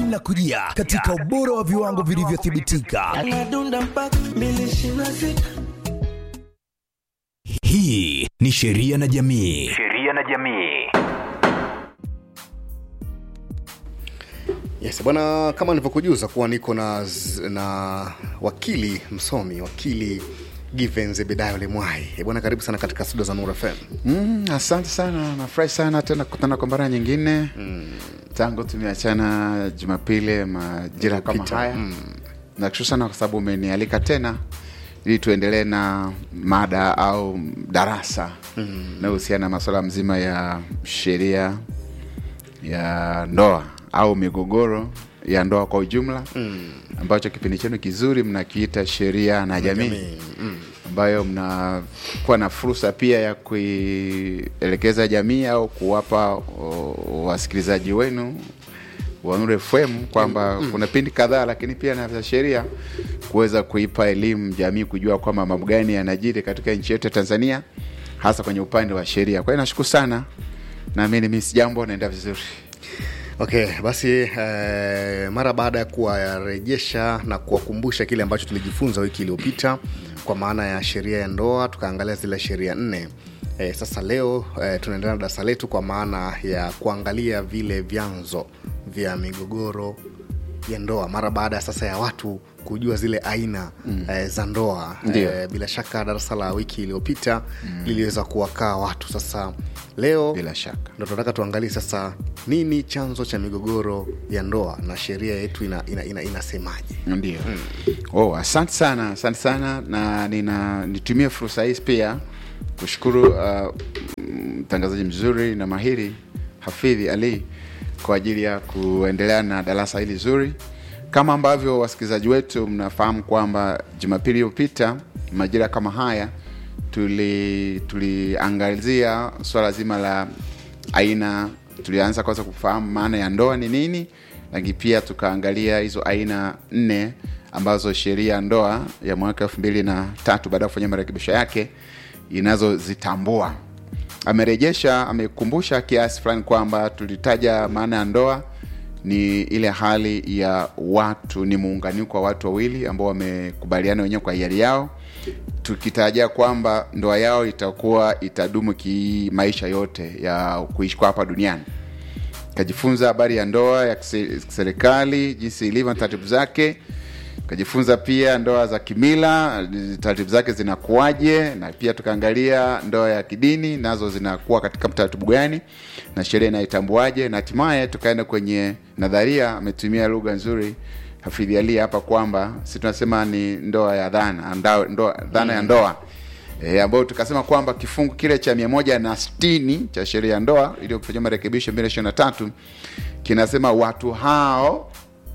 linakujia katika ubora wa viwango vilivyothibitika. Anadunda mpaka mbili ishirini na sita. Hii ni Sheria na Jamii. Sheria na jamii. Yes, bwana, kama nilivyokujuza kuwa niko na, z- na wakili msomi wakili Given Zebedayo Lemwai. Eh, Bwana, karibu sana katika studio za Nura FM. Mm, asante sana, nafurahi sana tena kukutana kwa mara nyingine mm. tangu tumeachana Jumapili majira kama Iliyopita, haya mm. nakushukuru sana kwa sababu umenialika tena ili tuendelee na mada au darasa mm. nahusiana na masuala mzima ya sheria ya ndoa au migogoro ya ndoa kwa ujumla mm. ambacho kipindi chenu kizuri mnakiita sheria na jamii ambayo mnakuwa na fursa pia ya kuielekeza jamii au kuwapa o, wasikilizaji wenu wa Nuru FM kwamba mm. kuna pindi kadhaa, lakini pia na vya sheria kuweza kuipa elimu jamii kujua kwamba mambo gani yanajiri katika nchi yetu ya Tanzania, hasa kwenye upande wa sheria. Kwa hiyo nashukuru sana, naamini mimi si jambo naenda vizuri. Okay, basi eh, mara baada ya kuwarejesha na kuwakumbusha kile ambacho tulijifunza wiki iliyopita kwa maana ya sheria ya ndoa, tukaangalia zile sheria nne. Eh, sasa leo eh, tunaendelea na darasa letu kwa maana ya kuangalia vile vyanzo vya migogoro ya ndoa mara baada ya sasa ya watu kujua zile aina mm. eh, za ndoa Ndio. eh, bila shaka darasa la wiki iliyopita mm. liliweza kuwakaa watu sasa leo Bila shaka. ndo tunataka tuangalie sasa nini chanzo cha migogoro ya ndoa na sheria yetu ina, ina, ina, inasemaje ndio oh, asante sana asante sana na nina nitumie fursa hii pia kushukuru uh, mtangazaji mzuri na mahiri hafidhi ali kwa ajili ya kuendelea na darasa hili zuri kama ambavyo wasikilizaji wetu mnafahamu kwamba jumapili iliyopita majira kama haya tuli tuliangazia swala zima la aina tulianza kwanza kufahamu maana ya ndoa ni nini lakini pia tukaangalia hizo aina nne ambazo sheria ya ndoa ya mwaka elfu mbili na tatu baada ya kufanya marekebisho yake inazozitambua amerejesha amekumbusha kiasi fulani kwamba tulitaja maana ya ndoa ni ile hali ya watu ni muunganiko wa watu wawili ambao wamekubaliana wenyewe kwa hiari yao tukitarajia kwamba ndoa yao itakuwa itadumu ki maisha yote ya kuishi kwa hapa duniani kajifunza habari ya ndoa ya kise- kiserikali jinsi ilivyo na taratibu zake kajifunza pia ndoa za kimila taratibu zake zinakuwaje na pia tukaangalia ndoa ya kidini nazo zinakuwa katika mtaratibu gani na sheria inaitambuaje na hatimaye tukaenda kwenye nadharia ametumia lugha nzuri hafidhi ali hapa kwamba si tunasema ni ndoa ya dhana ndoa, ndoa, dhana ya ndoa e, ambayo tukasema kwamba kifungu kile cha mia moja na sitini cha sheria ya ndoa iliyofanyia marekebisho mbili ishirini na tatu kinasema watu hao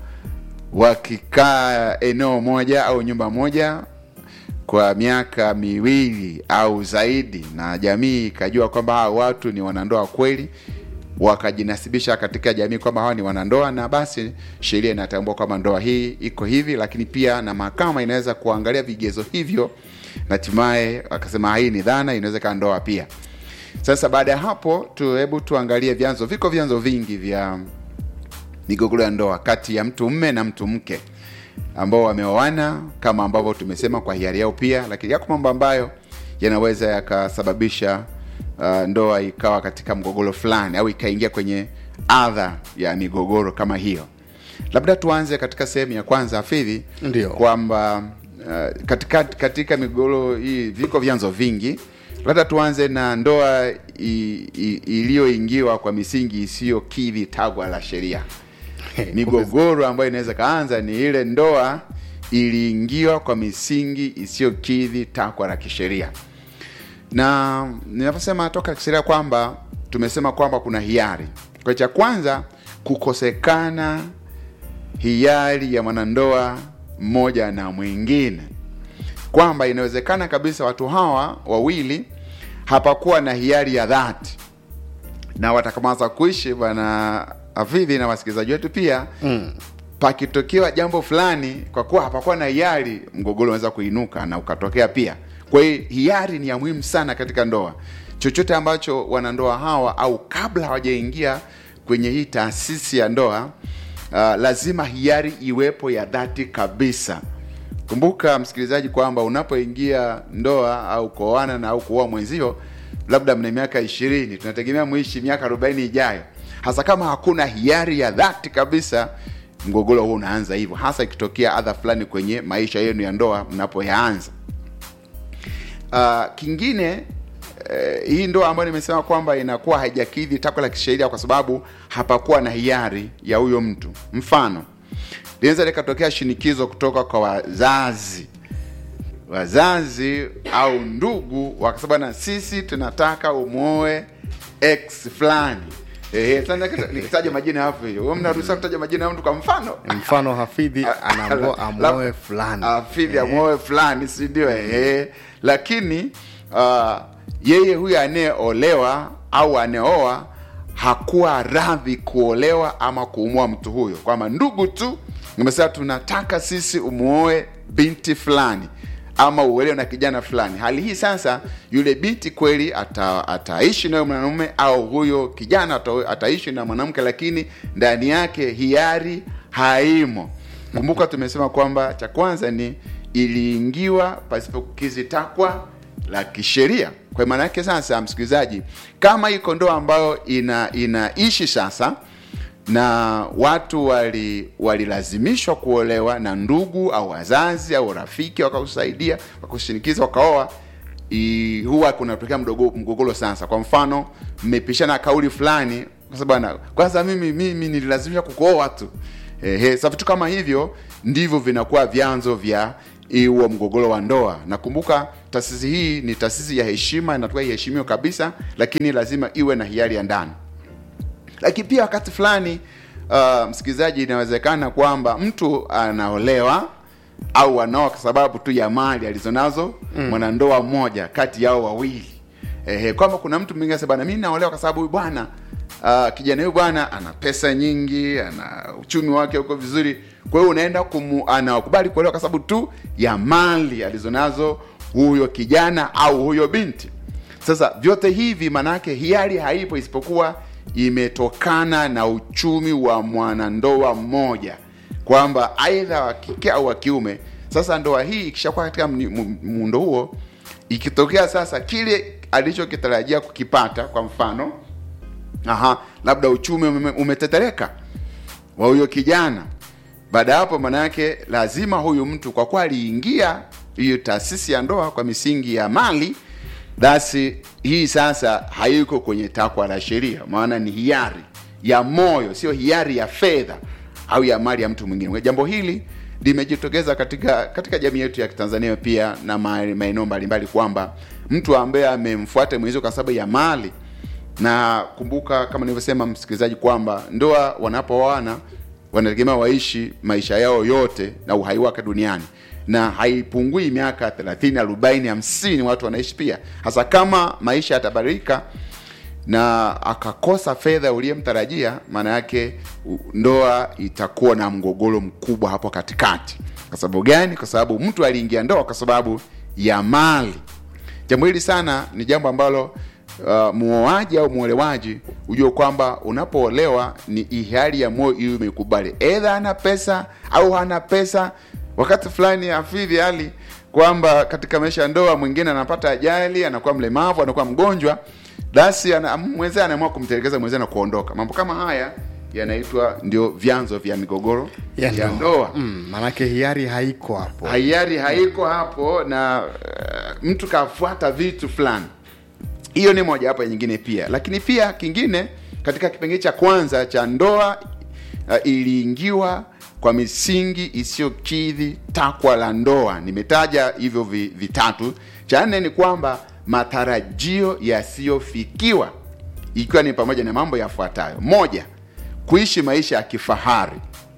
wakikaa eneo moja au nyumba moja kwa miaka miwili au zaidi na jamii ikajua kwamba hawa watu ni wanandoa kweli wakajinasibisha katika jamii kwamba hawa ni wanandoa na basi sheria inatambua kwamba ndoa hii iko hivi lakini pia na mahakama inaweza kuangalia vigezo hivyo na hatimaye akasema hii ni dhana inaweza ikawa ndoa pia sasa baada ya hapo tu hebu tuangalie vyanzo viko vyanzo vingi vya migogoro ya ndoa kati ya mtu mme na mtu mke ambao wameoana kama ambavyo tumesema kwa hiari yao pia lakini yako mambo ambayo yanaweza yakasababisha uh, ndoa ikawa katika mgogoro fulani au ikaingia kwenye adha ya migogoro kama hiyo labda tuanze katika sehemu ya kwanza hafidhi Ndio. kwamba uh, katika, katika migogoro hii viko vyanzo vingi labda tuanze na ndoa i- i- iliyoingiwa kwa misingi isiyokidhi tagwa la sheria migogoro ambayo inaweza kaanza ni ile ndoa iliingiwa kwa misingi isiyokidhi takwa la kisheria na ninaposema toka kisheria kwamba tumesema kwamba kuna hiari kwa cha kwanza kukosekana hiari ya mwanandoa mmoja na mwingine kwamba inawezekana kabisa watu hawa wawili hapakuwa na hiari ya dhati na watakamaza kuishi bwana afidhi na wasikilizaji wetu pia mm. pakitokewa jambo fulani kwa kuwa hapakuwa na hiari mgogoro unaweza kuinuka na ukatokea pia kwa hiyo hiari ni ya muhimu sana katika ndoa chochote ambacho wanandoa hawa au kabla hawajaingia kwenye hii taasisi ya ndoa uh, lazima hiari iwepo ya dhati kabisa kumbuka msikilizaji kwamba unapoingia ndoa au kuoana na au kuoa mwenzio labda mna miaka ishirini tunategemea muishi miaka arobaini ijayo hasa kama hakuna hiari ya dhati kabisa mgogoro huo unaanza hivyo hasa ikitokea adha fulani kwenye maisha yenu ya ndoa mnapoyaanza uh, kingine uh, hii ndoa ambayo nimesema kwamba inakuwa haijakidhi takwa la kisheria kwa sababu hapakuwa na hiari ya huyo mtu mfano linaweza likatokea shinikizo kutoka kwa wazazi wazazi au ndugu wakasema na sisi tunataka umwoe x fulani Ehe, sasa nikita- nikitaja majina hapo hiyo wewe mnaruhusiwa kutaja majina ya mtu kwa mfano mfano hafidhi anaambiwa amoe fulani afidhi amoe fulani si ndio ehe lakini uh, yeye huyu anayeolewa au anayeoa hakuwa radhi kuolewa ama kuumua mtu huyo kwamba ndugu tu nimesema tunataka sisi umuoe binti fulani ama uolewe na kijana fulani hali hii sasa yule binti kweli ata, ataishi nayo mwanamume au huyo kijana ata, ataishi na mwanamke lakini ndani yake hiari haimo kumbuka tumesema kwamba cha kwanza ni iliingiwa pasipo kukizi takwa la kisheria kwa maana yake sasa msikilizaji kama iko ndoa ambayo ina inaishi sasa na watu wali walilazimishwa kuolewa na ndugu au wazazi au rafiki wakakusaidia wakakushinikiza wakaoa i- huwa kunatokea mdogo- mgogoro sasa kwa mfano mmepishana kauli fulani kwa sababu ana- kwanza mimi mimi nililazimishwa kukuoa tu Ehe, sasa vitu kama hivyo ndivyo vinakuwa vyanzo vya huo mgogoro wa ndoa nakumbuka taasisi hii ni taasisi ya heshima inatakiwa iheshimiwe kabisa lakini lazima iwe na hiari ya ndani lakini pia wakati fulani uh, msikilizaji inawezekana kwamba mtu anaolewa au anaoa kwa sababu tu ya mali alizonazo mm. mwanandoa mmoja kati yao wawili Ehe, kwamba kuna mtu mwingine anasema bana mimi naolewa kwa sababu huyu bwana uh, kijana huyu bwana ana pesa nyingi ana uchumi wake uko vizuri kwa hiyo unaenda kumu, anakubali kuolewa kwa sababu tu ya mali alizonazo huyo kijana au huyo binti sasa vyote hivi manake hiari haipo isipokuwa imetokana na uchumi wa mwanandoa mmoja kwamba aidha wa kike au wa kiume sasa ndoa hii ikishakuwa katika mni- mu- muundo huo ikitokea sasa kile alichokitarajia kukipata kwa mfano aha labda uchumi ume- umetetereka wa huyo kijana baada ya hapo maana yake lazima huyu mtu kwa kuwa aliingia hiyo taasisi ya ndoa kwa misingi ya mali basi hii sasa haiko kwenye takwa la sheria maana ni hiari ya moyo sio hiari ya fedha au ya mali ya mtu mwingine Kwa jambo hili limejitokeza katika katika jamii yetu ya kitanzania pia na ma- maeneo mbalimbali kwamba mtu ambaye amemfuata mwenzio kwa sababu ya mali na kumbuka kama nilivyosema msikilizaji kwamba ndoa wanapooana wanategemea waishi maisha yao yote na uhai wake duniani na haipungui miaka 30 40 50 watu wanaishi pia hasa kama maisha yatabadilika na akakosa fedha uliyemtarajia maana yake u- ndoa itakuwa na mgogoro mkubwa hapo katikati kwa sababu gani kwa sababu mtu aliingia ndoa kwa sababu ya mali jambo hili sana ni jambo ambalo uh, muoaji au mwolewaji ujue kwamba unapoolewa ni ihari ya moyo iwe imekubali edha ana pesa au hana pesa wakati fulani hafidhi hali kwamba katika maisha ya ndoa mwingine anapata ajali anakuwa mlemavu anakuwa mgonjwa basi ana, mwenzee anaamua kumtelekeza mwenzee na kuondoka mambo kama haya yanaitwa ndio vyanzo vya migogoro ya, ya ndoa mm, manake hiari haiko hapo hiari haiko hapo na uh, mtu kafuata vitu fulani hiyo ni moja hapo nyingine pia lakini pia kingine katika kipengele cha kwanza cha ndoa uh, iliingiwa kwa misingi isiyokidhi takwa la ndoa nimetaja hivyo vi, vitatu cha nne ni kwamba matarajio yasiyofikiwa ikiwa ni pamoja na mambo yafuatayo moja kuishi maisha ya kifahari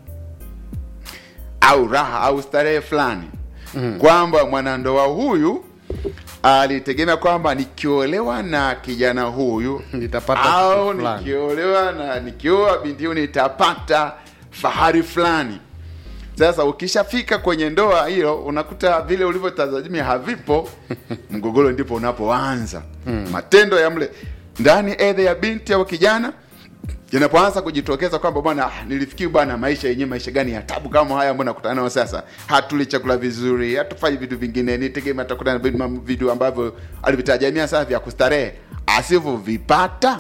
au raha au starehe fulani mm. kwamba mwanandoa huyu alitegemea kwamba nikiolewa na kijana huyu Nitapata au kitu fulani. nikiolewa na nikioa binti huyu nitapata fahari fulani sasa ukishafika kwenye ndoa hiyo unakuta vile ulivyotazamia havipo mgogoro ndipo unapoanza hmm. matendo ya mle ndani edha ya binti au kijana yanapoanza kujitokeza kwamba bwana ah, nilifikiri bwana maisha yenyewe maisha gani ya tabu kama haya ambayo nakutana nayo sasa hatuli chakula vizuri hatufanyi vitu vingine nitegemea atakutana na vitu- vitu ambavyo alivitajamia sasa vya kustarehe asivyovipata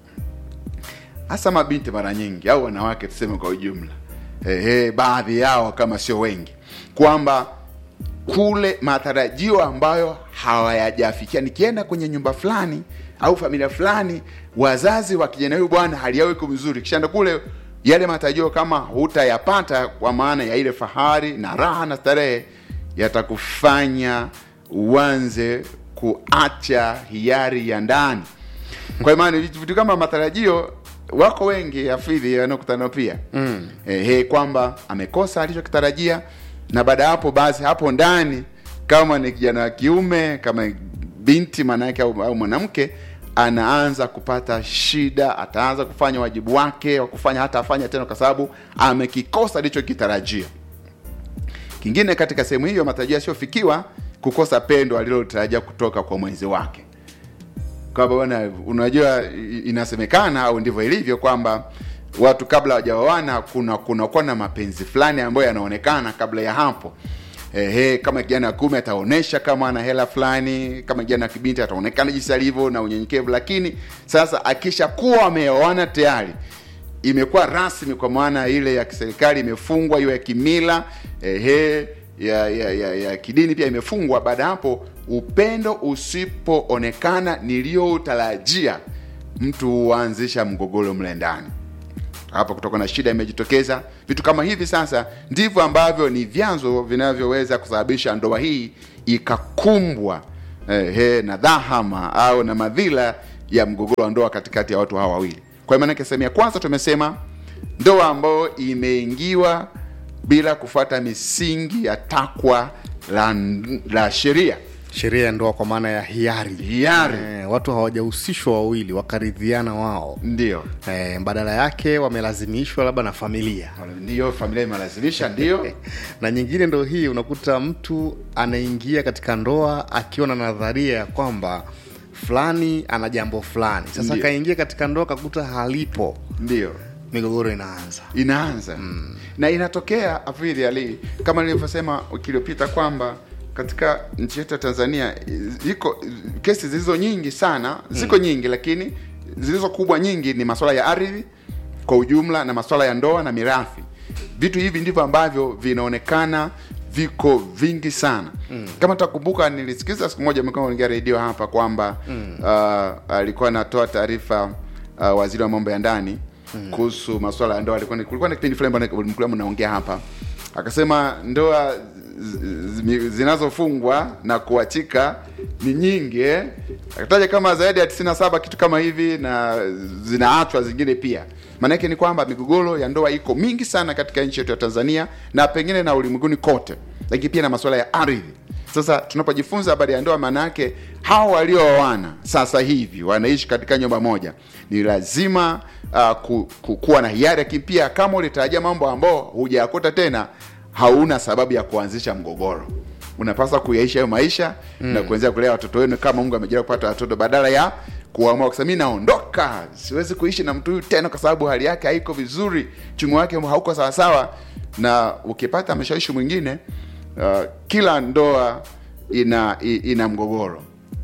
hasa mabinti mara nyingi au wanawake tuseme kwa ujumla ehe, baadhi yao kama sio wengi kwamba kule matarajio ambayo hawayajafikia nikienda kwenye nyumba fulani au familia fulani wazazi wa kijana huyu bwana hali yao iko vizuri kishaenda kule yale matarajio kama hutayapata kwa maana ya ile fahari na raha na starehe yatakufanya uanze kuacha hiari ya ndani kwa maana vitu vitu kama matarajio wako wengi hafidhi wanaokutana nao pia mm. Ehe, kwamba amekosa alichokitarajia na baada ya hapo basi hapo ndani kama ni kijana wa kiume kama binti maanake au, au mwanamke anaanza kupata shida ataanza kufanya wajibu wake wa kufanya hata afanya tena kwa sababu amekikosa alichokitarajia kingine katika sehemu hiyo matarajio yasiyofikiwa kukosa pendo alilotarajia kutoka kwa mwenzi wake kwamba bwana unajua i- inasemekana au ndivyo ilivyo kwamba watu kabla hawajaoana kuna kunakuwa na mapenzi fulani ambayo yanaonekana kabla ya hapo Ehe, kama kijana wa kiume ataonesha kama ana hela fulani kama kijana wa kibinti ataonekana jinsi alivyo na unyenyekevu lakini sasa akishakuwa ameoana tayari imekuwa rasmi kwa maana ile ya kiserikali imefungwa hiyo ya kimila ehe ya, ya, ya, ya kidini pia imefungwa baada ya hapo upendo usipoonekana niliyoutarajia mtu huanzisha mgogoro mle ndani hapa kutoka na shida imejitokeza vitu kama hivi sasa ndivyo ambavyo ni vyanzo vinavyoweza kusababisha ndoa hii ikakumbwa eh, he, na dhahama au na madhila ya mgogoro wa ndoa katikati ya watu hawa wawili kwa hiyo maanake sehemu ya kwanza tumesema ndoa ambayo imeingiwa bila kufuata misingi ya takwa la, la sheria sheria ya ndoa kwa maana ya hiari Hiari. eh, watu hawajahusishwa wawili wakaridhiana wao ndio eh, badala yake wamelazimishwa labda na familia ndio familia imelazimisha ndio na nyingine ndo hii unakuta mtu anaingia katika ndoa akiwa na nadharia ya kwamba fulani ana jambo fulani sasa Ndiyo. akaingia katika ndoa akakuta halipo ndio migogoro inaanza inaanza mm. na inatokea afidhi ali kama nilivyosema wiki iliyopita kwamba katika nchi yetu ya tanzania iko kesi zilizo nyingi sana ziko mm. nyingi lakini zilizo kubwa nyingi ni masuala ya ardhi kwa ujumla na masuala ya ndoa na mirathi vitu hivi ndivyo ambavyo vinaonekana viko vingi sana mm. kama takumbuka nilisikiza siku moja mlikuwa naongea redio hapa kwamba mm. uh, alikuwa anatoa taarifa uh, waziri wa mambo ya ndani mm. kuhusu masuala ya ndoa alikuwa ni- kulikuwa na kipindi fulani ambapo mlikuwa mnaongea hapa akasema ndoa zi- zi- zinazofungwa na kuachika ni nyingi eh? akataja kama zaidi ya 97 kitu kama hivi na zinaachwa zingine pia maanake ni kwamba migogoro ya ndoa iko mingi sana katika nchi yetu ya tanzania na pengine na ulimwenguni kote lakini pia na masuala ya ardhi sasa tunapojifunza habari ya ndoa maana yake hao waliooana sasa hivi wanaishi katika nyumba moja ni lazima uh, ku, ku, kuwa na hiari lakini pia kama ulitarajia mambo ambao hujayakuta tena hauna sababu ya kuanzisha mgogoro unapaswa kuyaishi hayo maisha mm. na kuanzia kulea watoto wenu kama mungu amejalia kupata watoto badala ya kuamua kusema mi naondoka siwezi kuishi na mtu huyu tena kwa sababu hali yake haiko vizuri chungu wake hauko sawasawa na ukipata ameshawishi mwingine uh, kila ndoa ina i- ina mgogoro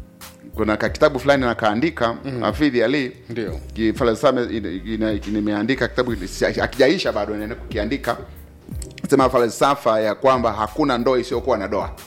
kuna ka kitabu fulani nakaandika mm. afidhi ali Ndio. falsafa nimeandika kitabu si- akijaisha bado naenda kukiandika sema falsafa ya kwamba hakuna ndoa isiyokuwa na doa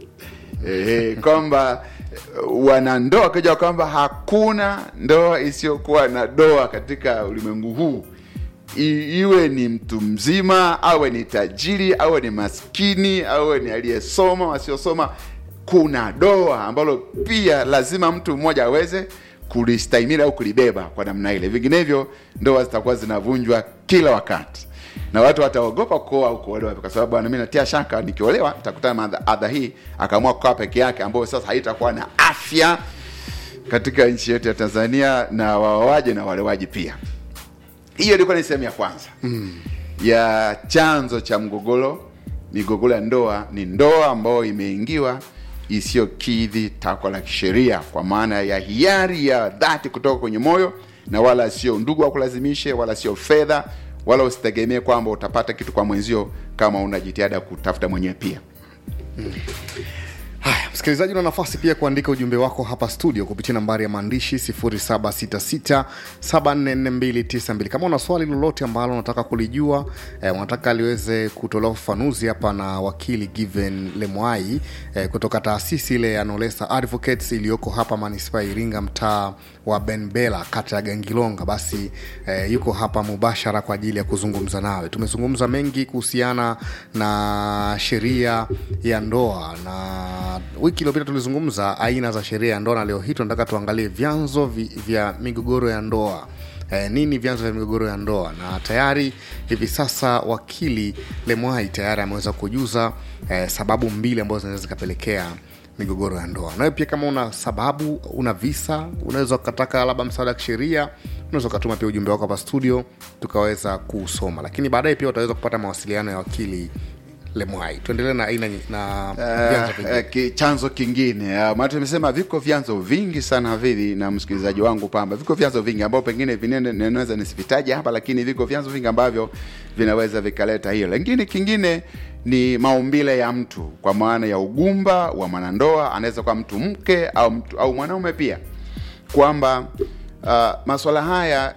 Ehe, kwamba eh, wanandoa kaja kwamba hakuna ndoa isiyokuwa na doa katika ulimwengu huu I, iwe ni mtu mzima awe ni tajiri awe ni maskini awe ni aliyesoma wasiosoma kuna doa ambalo pia lazima mtu mmoja aweze kulistahimili au kulibeba kwa namna ile vinginevyo ndoa zitakuwa zinavunjwa kila wakati na watu wataogopa kuoa au kuolewa kwa sababu bwana, mimi natia shaka nikiolewa nitakutana na adha hii, akaamua kukaa peke yake, ambayo sasa haitakuwa na afya katika nchi yetu ya Tanzania, na waoaji na walewaji pia. Hiyo ilikuwa ni sehemu ya kwanza mm. ya chanzo cha mgogoro. Migogoro ya ndoa ni ndoa ambayo imeingiwa isiyokidhi takwa la kisheria, kwa maana ya hiari ya dhati kutoka kwenye moyo na wala sio ndugu wakulazimishe wala sio fedha wala usitegemee kwamba utapata kitu kwa mwenzio kama una jitihada kutafuta mwenyewe pia Haya, msikilizaji, una nafasi pia kuandika ujumbe wako hapa studio kupitia nambari ya maandishi 0766744292. Kama una swali lolote ambalo unataka kulijua eh, unataka liweze kutolewa ufafanuzi hapa na wakili Given Lemwai eh, kutoka taasisi ile ya Nolesa Advocates iliyoko hapa manispaa ya Iringa, mtaa wa Benbela, kata ya Gangilonga, basi eh, yuko hapa mubashara kwa ajili ya kuzungumza nawe. Tumezungumza mengi kuhusiana na sheria ya ndoa na wiki iliyopita tulizungumza aina za sheria ya ndoa, na leo hii tunataka tuangalie vyanzo vi, vya migogoro ya ndoa. Eh, nini vyanzo vya migogoro ya ndoa? Na tayari hivi sasa wakili Lemwai tayari ameweza kujuza eh, sababu mbili ambazo zinaweza zikapelekea migogoro ya ndoa. Nawe pia kama una sababu, una visa, unaweza ukataka labda msaada wa kisheria, unaweza ukatuma pia ujumbe wako hapa studio tukaweza kuusoma, lakini baadaye pia utaweza kupata mawasiliano ya wakili Lemwai. Tuendelee na aina nyi- na vyanzo Uh, vingine. uh, ki, chanzo kingine uh, maana tumesema viko vyanzo vingi sana hivi na msikilizaji wangu kwamba viko vyanzo vingi ambao pengine vinene ninaweza nisivitaje hapa lakini viko vyanzo vingi ambavyo vinaweza vikaleta hiyo lakini kingine ni maumbile ya mtu kwa maana ya ugumba wa mwanandoa anaweza kuwa mtu mke au mtu, au mwanaume pia kwamba uh, maswala haya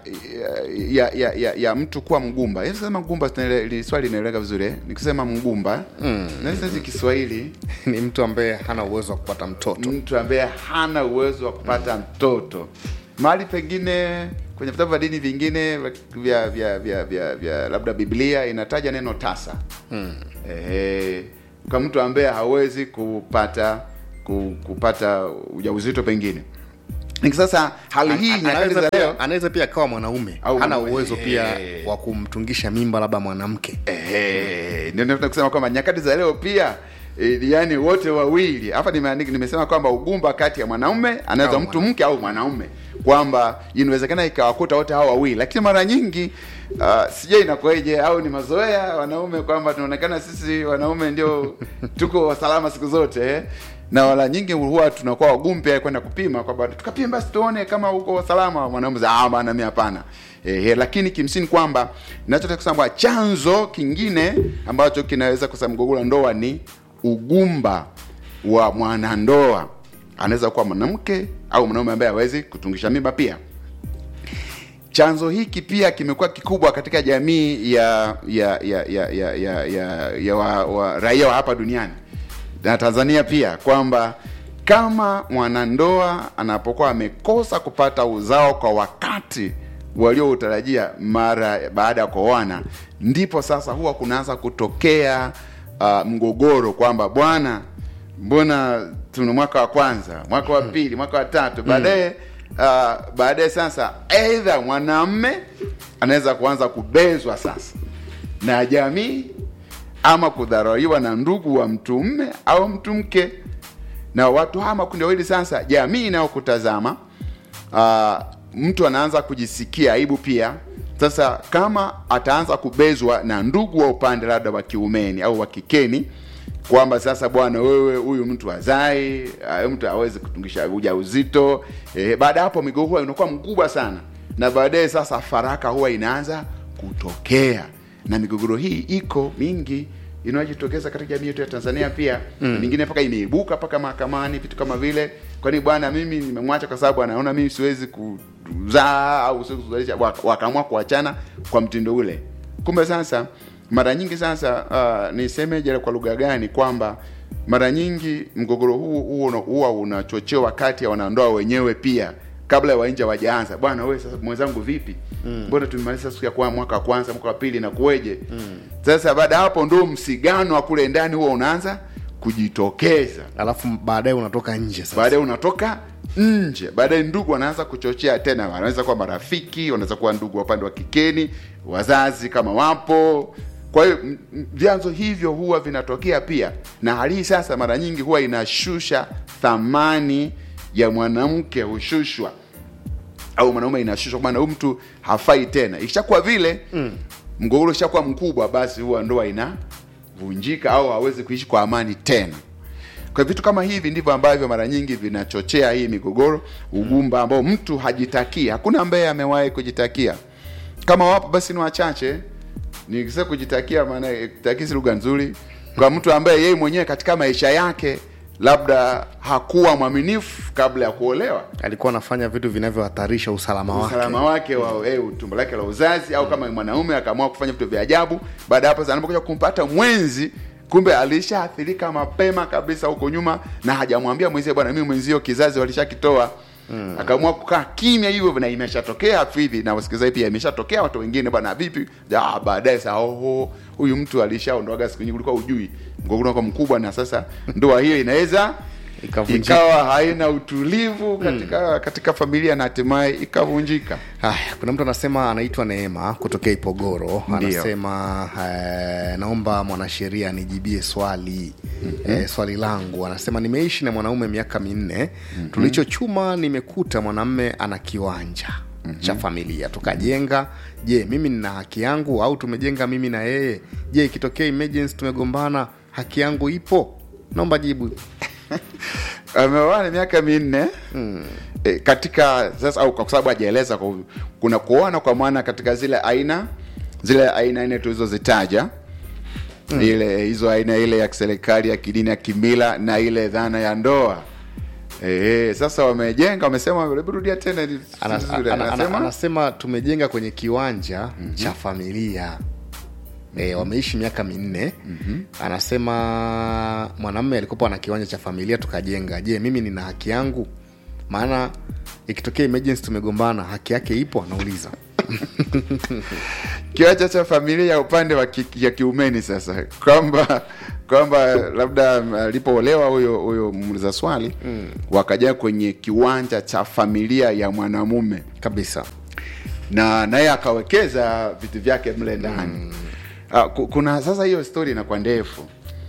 ya, ya, ya, ya mtu kuwa mgumba Yaani sema mgumba tunaele- li- swali linaeleweka vizuri eh? nikisema mgumba mm. naweza si kiswahili ni mtu ambaye hana uwezo wa kupata mtoto mtu ambaye hana uwezo wa kupata mtoto mahali pengine kwenye vitabu vya dini vingine vya vya vya vya, vya labda biblia inataja neno tasa hmm. Ehe, kwa mtu ambaye hawezi kupata ku, kupata ujauzito pengine Ni sasa hali hii nyakati anaweza za leo pia, anaweza pia akawa mwanaume Au hana mwanaume. uwezo pia Eh. wa kumtungisha mimba labda mwanamke Ehe, ndio nataka kusema kwamba nyakati za leo pia e, yani wote wawili hapa nimeandika nimesema kwamba ugumba kati ya mwanaume anaweza Au mtu mke au mwanaume kwamba inawezekana ikawakuta wote hao wawili lakini mara nyingi uh, sijui inakuwaje au ni mazoea wanaume kwamba tunaonekana sisi wanaume ndio tuko salama siku zote eh? na wala nyingi huwa tunakuwa wagumu pia kwenda kupima kwamba tukapima basi tuone kama uko salama mwanaume za ah bana mimi hapana eh, lakini kimsingi kwamba ninachotaka kusema kwamba chanzo kingine ambacho kinaweza kusema mgogoro wa ndoa ni ugumba wa mwanandoa anaweza kuwa mwanamke au mwanaume ambaye hawezi kutungisha mimba pia chanzo hiki pia kimekuwa kikubwa katika jamii ya ya ya ya ya, ya, ya, ya wa, wa, raia wa hapa duniani na Tanzania pia kwamba kama mwanandoa anapokuwa amekosa kupata uzao kwa wakati walioutarajia mara baada ya kuoana, ndipo sasa huwa kunaanza kutokea uh, mgogoro kwamba bwana, mbona tuna mwaka wa kwanza, mwaka wa pili, mwaka wa tatu, baadaye uh, baadaye sasa aidha mwanamme anaweza kuanza kubezwa sasa na jamii ama kudharauliwa na ndugu wa mtu mme au mtu mke na watu hawa makundi wawili sasa jamii inayokutazama uh, mtu anaanza kujisikia aibu pia sasa kama ataanza kubezwa na ndugu wa upande labda wa kiumeni au wa kikeni kwamba sasa bwana wewe huyu mtu azai uh, mtu awezi kutungisha ujauzito eh, baada ya hapo migogoro inakuwa mkubwa sana na baadaye sasa faraka huwa inaanza kutokea na migogoro hii iko mingi inayojitokeza katika jamii yetu ya Tanzania pia mm. mingine mpaka imeibuka mpaka mahakamani vitu kama vile kwani bwana mimi nimemwacha kwa sababu anaona mimi siwezi kuzaa au siwezi kuzalisha Wak- wakaamua kuachana kwa mtindo ule kumbe sasa mara nyingi sasa uh, nisemeje kwa lugha gani kwamba mara nyingi mgogoro huu huo una- huwa unachochewa kati ya wanandoa wenyewe pia kabla ya wainja wajaanza bwana wewe sasa mwenzangu vipi mbona mm. tumemaliza siku ya kwa mwaka wa kwanza mwaka wa pili na kuweje mm. sasa baada ya hapo ndo msigano wa kule ndani huwa unaanza kujitokeza alafu baadaye unatoka nje sasa baadaye unatoka nje baadaye ndugu wanaanza kuchochea tena wanaweza kuwa marafiki wanaweza kuwa ndugu wa upande wa kikeni wazazi kama wapo kwa hiyo m- m- vyanzo hivyo huwa vinatokea pia na hali hii sasa mara nyingi huwa inashusha thamani ya mwanamke hushushwa au mwanaume inashushwa kwa maana huyu mtu hafai tena ikishakuwa vile mm. mgogoro ikishakuwa mkubwa basi huwa ndoa inavunjika au hawezi kuishi kwa amani tena kwa vitu kama hivi ndivyo ambavyo mara nyingi vinachochea hii migogoro ugumba ambao mtu hajitakii hakuna ambaye amewahi kujitakia kama wapo basi ni wachache nikisema kujitakia maana takisi lugha nzuri kwa mtu ambaye yeye mwenyewe katika maisha yake labda hakuwa mwaminifu kabla ya kuolewa alikuwa anafanya vitu vinavyohatarisha usalama wake usalama wake wa eh, tumbo lake la uzazi au kama ni mwanaume akaamua kufanya vitu vya ajabu baada ya hapo sasa anapokuja kumpata mwenzi kumbe alishaathirika mapema kabisa huko nyuma na hajamwambia mwenzie bwana mimi mwenzio kizazi walishakitoa Mm. akaamua kukaa kimya hivyo na imeshatokea hafidhi na wasikilizaji pia imeshatokea watu wengine bwana vipi ah, baadaye saa oho huyu mtu alishaondoaga siku nyingi ulikuwa ujui mgogoro kwa mkubwa na sasa ndoa hiyo inaweza Ikavunjika. ikawa haina utulivu katika katika familia na hatimaye ikavunjika Haya, kuna mtu anasema anaitwa Neema kutokea Ipogoro, anasema eh, naomba mwanasheria anijibie swali mm-hmm. eh, swali langu. Anasema nimeishi na mwanaume miaka minne mm-hmm. tulichochuma nimekuta mwanamme ana kiwanja mm-hmm. cha familia tukajenga. Je, mimi nina haki yangu au tumejenga mimi na yeye? Je, ikitokea emergency tumegombana, haki yangu ipo? Naomba jibu. ameoana miaka minne mm. e, katika sasa au kwa sababu hajaeleza kwa- kuna kuoana kwa maana katika zile aina zile aina nne tulizozitaja mm. ile hizo aina ile ya kiserikali ya kidini ya kimila na ile dhana ya ndoa e, sasa wamejenga wamesema hebu rudia tena ili- Ana- vizuri. ana- ana- Anasema? anasema tumejenga kwenye kiwanja mm-hmm. cha familia E, wameishi miaka minne mm-hmm. anasema mwanamme alikopa na kiwanja cha familia tukajenga je mimi nina haki yangu maana ikitokea emergency tumegombana haki yake ipo anauliza kiwanja cha familia ya upande wa ki, ya kiumeni sasa kwamba kwamba labda mm, alipoolewa huyo huyo muuliza swali mm. wakaja kwenye kiwanja cha familia ya mwanamume kabisa na naye akawekeza vitu vyake mle ndani mm. uh, kuna sasa hiyo story inakuwa ndefu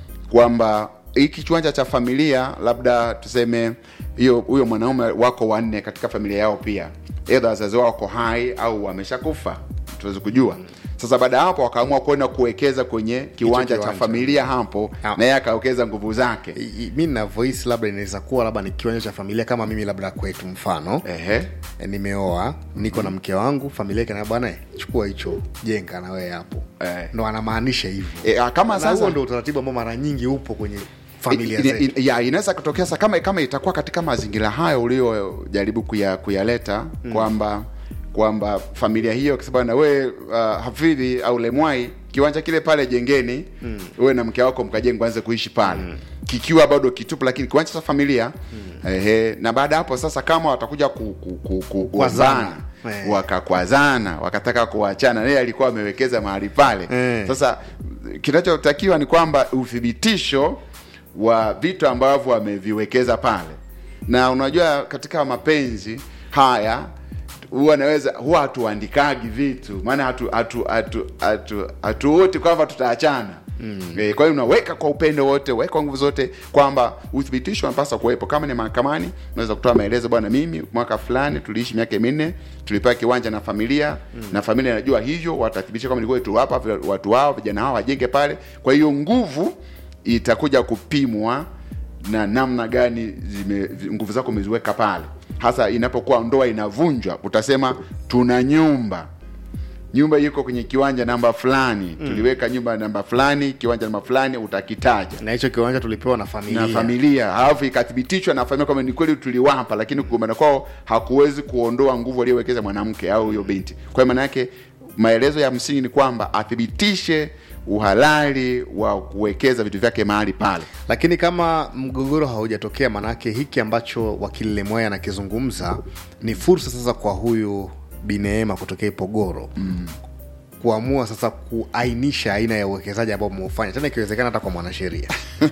kwamba hiki kiwanja cha familia labda tuseme hiyo huyo mwanaume wako wanne katika familia yao pia edha wazazi wao wako hai au wameshakufa tuwezi kujua sasa baada ya hapo wakaamua kwenda kuwekeza kwenye kiwanja cha kiwanja. familia hapo Ah. na yeye akawekeza nguvu zake I- i- mi na voice labda inaweza kuwa labda ni kiwanja cha familia kama mimi labda kwetu mfano ehe e, nimeoa niko na mke wangu familia ikana bwana chukua hicho jenga na wewe hapo Eh. ndo anamaanisha hivyo e, ah, kama na sasa huo ndo utaratibu ambao mara nyingi upo kwenye familia I- i- zetu i- ya inaweza kutokea sa kama kama itakuwa katika mazingira hayo uliojaribu kuya, kuyaleta mm. kwamba kwamba familia hiyo kisema na we uh, hafidhi au lemwai kiwanja kile pale jengeni mm. wewe na mke wako mkajenga anze kuishi pale mm. kikiwa bado kitupu lakini kiwanja cha familia mm. ehe, na baada ya hapo sasa kama watakuja ku, ku, ku, ku, Kuazana. kuazana Eh. wakakwazana wakataka kuachana naye alikuwa amewekeza mahali pale Eh. sasa kinachotakiwa ni kwamba uthibitisho wa vitu ambavyo ameviwekeza pale na unajua katika mapenzi haya huwa naweza huwa hatuandikagi vitu maana hatu hatu hatu hatu hatuoti kwamba tutaachana mm. e, kwa hiyo unaweka kwa upendo wote weka kwa nguvu zote kwamba uthibitisho unapaswa kuwepo kama ni mahakamani unaweza kutoa maelezo bwana mimi mwaka fulani tuliishi miaka minne tulipewa kiwanja na familia mm. na familia inajua hivyo watathibitisha kama nilikuwa tuwapa watu wao vijana hao wajenge pale kwa hiyo nguvu itakuja kupimwa na namna gani zime, nguvu zako umeziweka pale hasa inapokuwa ndoa inavunjwa utasema tuna nyumba nyumba iko kwenye kiwanja namba fulani mm. tuliweka nyumba namba fulani kiwanja namba fulani utakitaja na hicho kiwanja tulipewa na familia, na familia halafu ikathibitishwa na familia kwamba ni kweli tuliwapa lakini kugombana kwao hakuwezi kuondoa nguvu aliyowekeza mwanamke au huyo binti kwa hiyo maana yake maelezo ya msingi ni kwamba athibitishe uhalali wa kuwekeza vitu vyake mahali pale lakini kama mgogoro haujatokea manake hiki ambacho wakili lemwaya anakizungumza ni fursa sasa kwa huyu bineema kutokea ipogoro mm. kuamua sasa kuainisha aina ya uwekezaji ambao umeufanya tena ikiwezekana hata kwa mwanasheria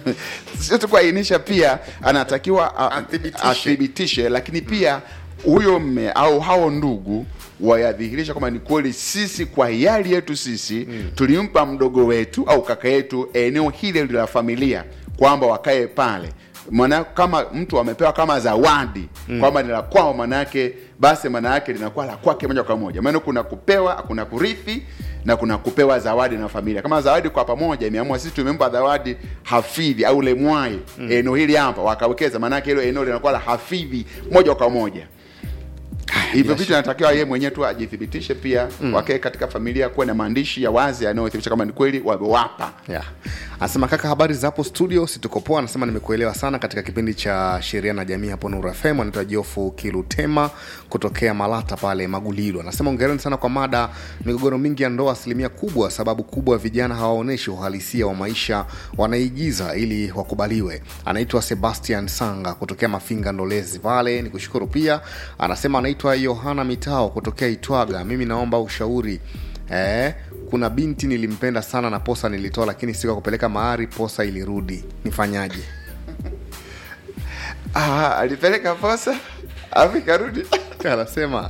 sio tu kuainisha pia anatakiwa a- Athibitishe. athibitishe lakini pia huyo mme au hao ndugu wayadhihirisha kwamba ni kweli sisi kwa hiari yetu sisi mm. tulimpa mdogo wetu au kaka yetu eneo hile la familia kwamba wakae pale maana kama mtu amepewa kama zawadi mm. kwamba ni la kwao manake basi maana yake linakuwa la kwake moja kwa moja maana kuna kupewa kuna kurithi na kuna kupewa zawadi na familia kama zawadi kwa pamoja imeamua sisi tumempa zawadi hafidhi au lemwai mm. eneo hili hapa wakawekeza maanake hilo eneo linakuwa la hafidhi moja kwa moja hivyo vitu inatakiwa yeye mwenyewe tu ajithibitishe pia mm. wake katika familia kuwe na maandishi ya wazi yanayothibitisha kama ni kweli wamewapa yeah. anasema kaka habari za hapo studio situkopoa anasema nimekuelewa sana katika kipindi cha sheria na jamii hapo nuru fm anaitwa jofu kilutema kutokea malata pale magulilo anasema ongereni sana kwa mada migogoro mingi ya ndoa asilimia kubwa sababu kubwa vijana hawaonyeshi uhalisia wa maisha wanaigiza ili wakubaliwe anaitwa sebastian sanga kutokea mafinga ndolezi pale ni kushukuru pia anasema anaitwa yohana mitao kutokea itwaga mimi naomba ushauri eh, kuna binti nilimpenda sana na posa nilitoa lakini siku ya kupeleka mahari posa ilirudi nifanyaje ah, alipeleka posa afu ikarudi anasema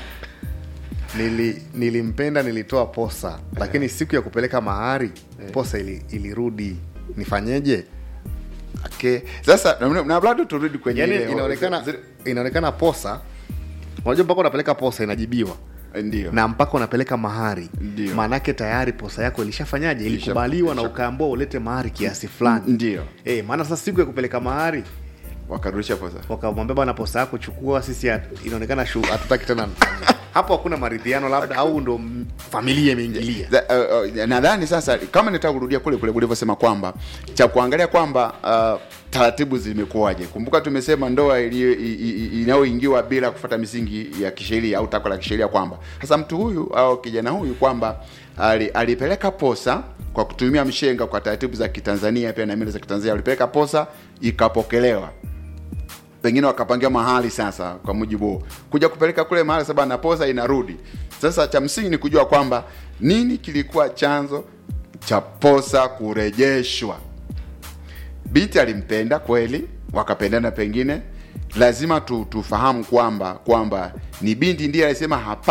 nili, nilimpenda nilitoa posa lakini siku ya kupeleka mahari posa ili, ilirudi nifanyeje okay. sasa na- na bado turudi kwenye yani ile- inaonekana zile- inaonekana posa unajua mpaka unapeleka posa inajibiwa ndio na mpaka unapeleka mahari Ndio. maanake tayari posa yako ilishafanyaje ilikubaliwa na ilisha- ukaambua ulete mahari kiasi fulani ndio e, maana sasa siku ya kupeleka mahari wakarudisha posa wakamwambia bana posa yako chukua sisi hat- inaonekana shu- hatutaki tena hapo hakuna maridhiano labda au ndo m- familia imeingilia Za- uh, uh, nadhani sasa kama nitaka kurudia kule kule ulivyosema kwamba cha kuangalia kwamba uh, taratibu zimekuwaje kumbuka tumesema ndoa iliyo- i- i- i- inayoingiwa bila kufuata misingi ya kisheria au takwa la kisheria kwamba sasa mtu huyu au kijana huyu kwamba ali, alipeleka posa kwa kutumia mshenga kwa taratibu za kitanzania pia na mila za kitanzania alipeleka posa ikapokelewa pengine wakapangia mahali sasa kwa mujibu huo kuja kupeleka kule mahali saba na posa inarudi sasa cha msingi ni kujua kwamba nini kilikuwa chanzo cha posa kurejeshwa binti alimpenda kweli wakapendana pengine lazima tu, tufahamu kwamba kwamba ni binti ndiye alisema hapa